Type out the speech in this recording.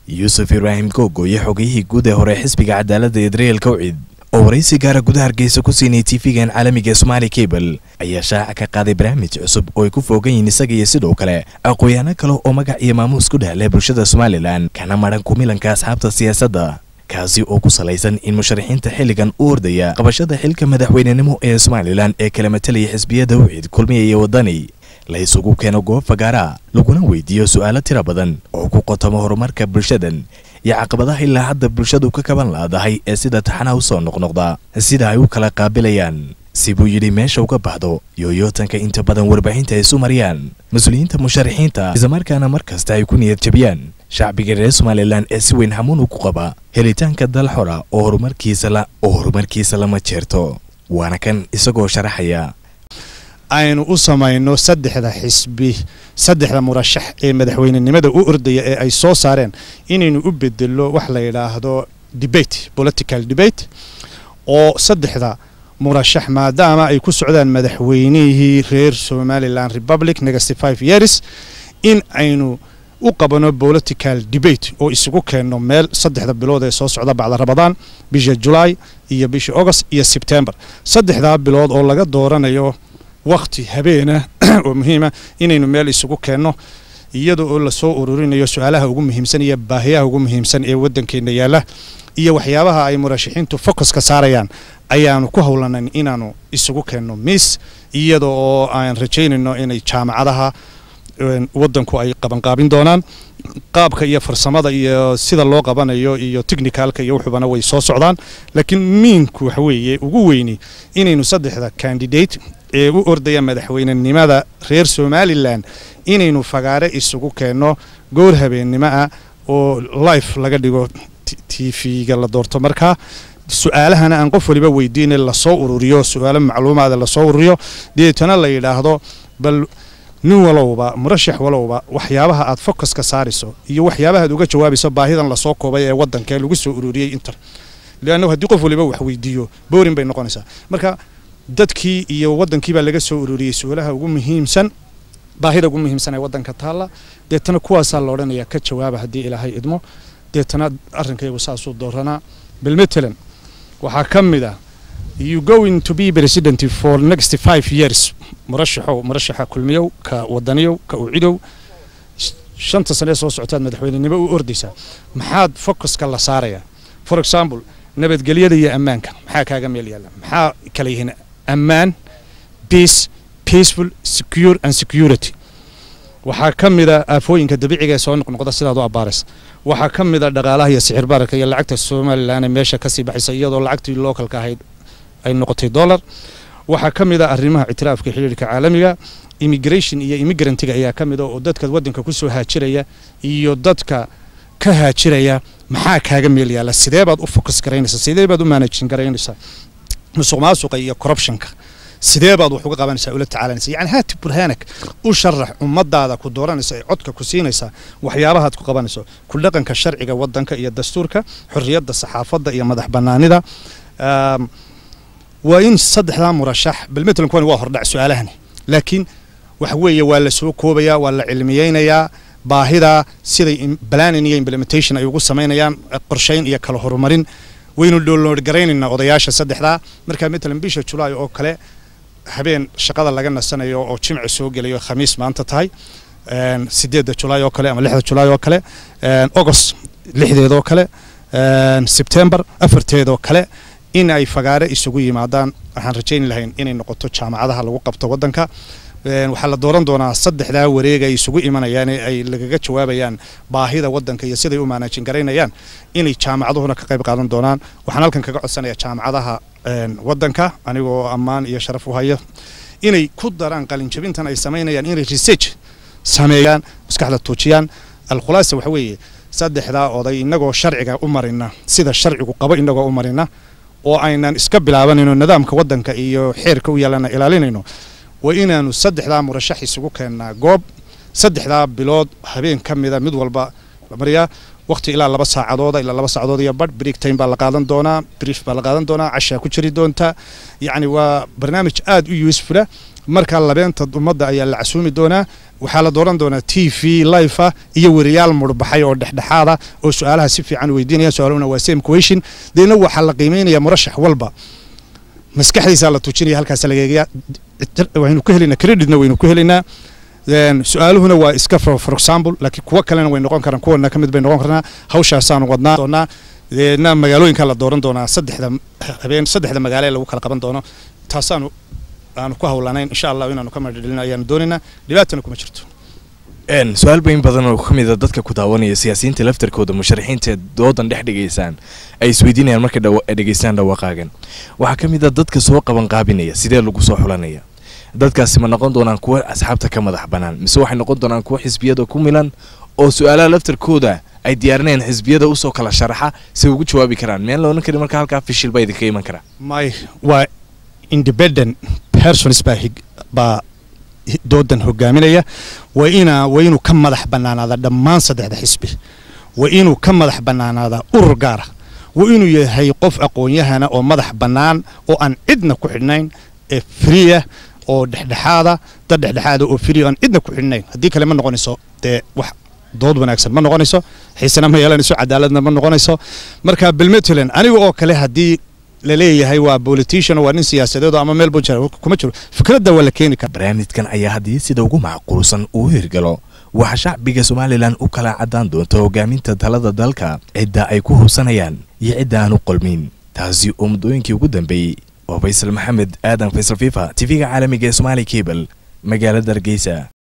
yuusuf ibraahim googoye xogayihii guud ee hore xisbiga cadaaladda idreel kawcid oo waraysi gaara gudaha hargeysa ku siinay tv-gan caalamiga somaali cable ayaa shaaca ka qaaday barnaamij cusub oo ay ku foogan yihiin isaga iyo sidoo kale aqoon-yaano kale oo magac iyo maamuus ku dhehla bulshada somalilan kana madhan kumilanka asxaabta siyaasadda kaasi oo ku salaysan in musharaxiinta xilligan u ordaya qabashada xilka madaxweynenimo ee somalilan ee kala matalaya xisbiyada wicid kulmiya iyo waddani la isugu keeno goob fagaara laguna weydiiyo su'aalo tira badan oo ku qotamo horumarka bulshadan iyo caqabadaha ilaa hadda bulshadu ka kaban laadahay ee sida taxanaha u soo noqnoqda sida ay u kala qaabilayaan si buu yidhi meesha uga baxdo yooyootanka inta badan warbaahinta ay isu mariyaan mas-uuliyiinta musharaxiinta islamarkaana mar kasta ay ku niyad jabiyaan shacbiga reer somalilan ee si weyn hamuun ugu qaba helitaanka dal xora oo horumarkiisa oo horumarkiisa lama jeerto waana kan isagoo sharaxaya aynu u samayno saddexda xisbi saddexda murashax ee madaxweynenimada u ordaya ee ay soo saareen inaynu u bedelo wax la yidhaahdo debate political debate oo saddexda murashax maadaama ay ku socdaan madaxweynihii reer somalilan republic negasty five years in aynu u qabano political debate oo isugu keenno meel saddexda bilood ee soo socda bacda rabadaan bisha julaay iyo bisha august iyo sebtembar saddexdaa bilood oo laga dooranayo wakhti habeena oo muhiima inaynu meel isugu keenno iyada oo lasoo ururinayo su-aalaha ugu muhiimsan iyo baahiyaha ugu muhiimsan ee waddankeenna yaalla iyo waxyaabaha ay murashaxiintu focuska saarayaan ayaanu ku howlanayn inaanu isugu keenno miis iyada oo aan rajaynayno inay jaamacadaha waddanku ay qabanqaabin doonaan qaabka iyo farsamada iyo sida loo qabanayo iyo technicalka iyo wuxubana way soo socdaan laakiin miinku waxa weeye ugu weyni inaynu saddexda candidate ee u ordaya madaxweynenimada reer somalilan inaynu fagaare isugu keenno goor habeennimo ah oo life laga dhigo t v-ga la doorto markaa su-aalahana aan qof waliba weydiina lasoo ururiyo su-aalo macluumaada lasoo ururiyo deetana la yidhaahdo bal nin walowba murashax walowba waxyaabaha aad focuska saarayso iyo waxyaabaha aad uga jawaabayso baahidan lasoo koobay ee waddanka ee lagu soo ururiyey inter leanna haddii qof waliba wax weydiiyo boorin bay noqonaysaa marka dadkii iyo waddankiibaa laga soo ururiyey su-aalaha ugu muhiimsan baahida ugu muhiimsan ee waddanka taalla deetana kuwaasaa la odhanayaa ka jawaaba haddii ilaahay idmo deetana arrinkaygu saasuu dooranaa bilmatalan waxaa ka mid ah you going to be president for next five years murashaxow murashaxa kulmiyow ka wadaniyow ka ucidow shanta sanee soo socotaad madaxweynenimo u ordaysaa maxaad focuska la saarayaa for example nabadgelyada iyo ammaanka maxaa kaaga meel yaalla maxaa kala yihiin ammaan peace peaceful secure and security waxaa ka mida aafooyinka dabiiciga ee soo noqnoqda sidaad u abbaaraysa waxaa ka mida dhaqaalaha iyo sixir bararka iyo lacagta somalilan ee meesha kasii baxaysa iyadoo lacagtii localka ahayd ay noqotay dollar waxaa ka mid a arrimaha ictiraafka xiriirka caalamiga immigration iyo immigrantiga ayaa ka mid a oo dadka waddanka ku soo haajiraya iyo dadka ka haajiraya maxaa kaaga meel yaalla sidee baad u focus garaynaysaa sidee baad u managin garaynaysaa musuq maasuqa iyo corruptionka sidee baad wax uga qabanaysaa ula tacaalanaysa yani haati burhaanak u sharax ummadaada ku dooranaysa ee codka ku siinaysaa waxyaabahaad ku qabanayso ku dhaqanka sharciga waddanka iyo dastuurka xorriyadda saxaafadda iyo madax bannaanida waa in saddexdaa murashax balmatalan kuwani waa hordhac su-aalahani laakiin waxa weeye waa la soo koobayaa waa la cilmiyeynayaa baahida siday planning iyo implementation ay ugu samaynayaan qorshayn iyo kala horumarin waynu download garaynaynaa odayaasha saddexdaa markaa matalan bisha julaay oo kale habeen shaqada laga nasanayo oo jimci soo gelayo khamiis maanta tahay sideedda julaay oo kale ama lixda julaay oo kale august lixdeedoo kale sebtembar afarteedoo kale in ay fagaare isugu yimaadaan waxaan rajayni lahayn inay noqoto jaamacadaha lagu qabto waddanka waxaa la dooran doonaa saddexdaa wareeg ay isugu imanayaan ee ay lagaga jawaabayaan baahida waddanka iyo siday u maanaajin garaynayaan inay jaamacaduhuna ka qayb qaadan doonaan waxaan halkan kaga codsanayaa jaamacadaha waddanka anigoo ammaan iyo sharaf u haya inay ku daraan qalinjabintan ay samaynayaan inay research sameeyaan maskaxda tuujiyaan alkhulaasa waxa weeye saddexdaa oday inagoo sharciga u marina sida sharcigu qabo inagoo u marina oo aynan iska bilaabanayno nidaamka waddanka iyo xeerka u yaallana ilaalinayno waa inaanu saddexdaa murashax isugu keennaa goob saddexdaa bilood habeen ka mida mid walba mariyaa waqti ilaa laba saacadooda ilaa laba saacadood iyo badh break time baa la qaadan doonaa brief baa la qaadan doonaa cashaa ku jiri doonta yacni waa barnaamij aad u usefula markaa labeenta ummadda ayaa la casuumi doonaa waxaa la dooran doonaa t v life ah iyo weriyaal murbaxay oo dhexdhexaada oo su-aalaha si fiican weydiinaya su-aaluhuna waa same question deedna waxaa la qiimeynaya murashax walba maskaxdiisaa la tuujinaya halkaas laga eegaya waynu ku helaynaa creditna waynu ku helaynaa su-aaluhuna waa iska for example laakiin kuwo kalena way noqon karaan kuwana ka mid bay noqon karnaa hawshaasaanu wadnaa doonaa deedna magaalooyinka la dooran doonaa saddexda habeen saddexda magaalo ee lagu kala qaban doono taasaanu aanu ku hawlanayn insha allah inaanu ka madhadhelino ayaanu doonaynaa dhibaatana kuma jirto su-aal bayn badan oo ka mid a dadka ku daawanaya siyaasiyiinta laftarkooda musharaxiinta doodan dhex dhigaysaan ay isweydiinayaan markay dhegaystaan dhawaaqaagan waxaa ka mid a dadka soo qaban qaabinaya sidee lagu soo xulanaya dadkaasi ma noqon doonaan kuwa asxaabta ka madax bannaan mise waxay noqon doonaan kuwa xisbiyada ku milan oo su-aalaha laftarkooda ay diyaarinayaan xisbiyada usoo kala sharaxa si ugu jawaabi karaan miyaan loonan karin marka halkaa fishil baa idinka iman karaa may waa independent persons baa baa doodan hogaaminaya waa ina waa inuu ka madax bannaanaada dhammaan saddexda xisbi waa inuu ka madax bannaanaada urur gaara waa inuu yahay qof aqoon-yahana oo madax bannaan oo aan cidna ku xidhnayn ee friya oo dhexdhexaada dad dhexdhexaada oo friya aan cidna ku xidhnayn haddii kale ma noqonayso dee wax dood wanaagsan ma noqonayso xiisena ma yeelanayso cadaaladna ma noqonayso marka belmetland aniga oo kale haddii laleeyahay waa politician waa nin siyaasadeed ama meel buu jira kuma jiro fikradda waa la keeni kara barnaamijkan ayaa haddii sida ugu macquulsan uu hirgalo waxaa shacbiga somalilan u kala caddaan doonta hogaaminta talada dalka cidda ay ku hubsanayaan iyo cidda aan u qolmin taasi oo muddooyinkii ugu dambeeyey waa faysal maxamed aadan faysal fifa tv-ga caalamiga ee somaali cable magaalada hargeysa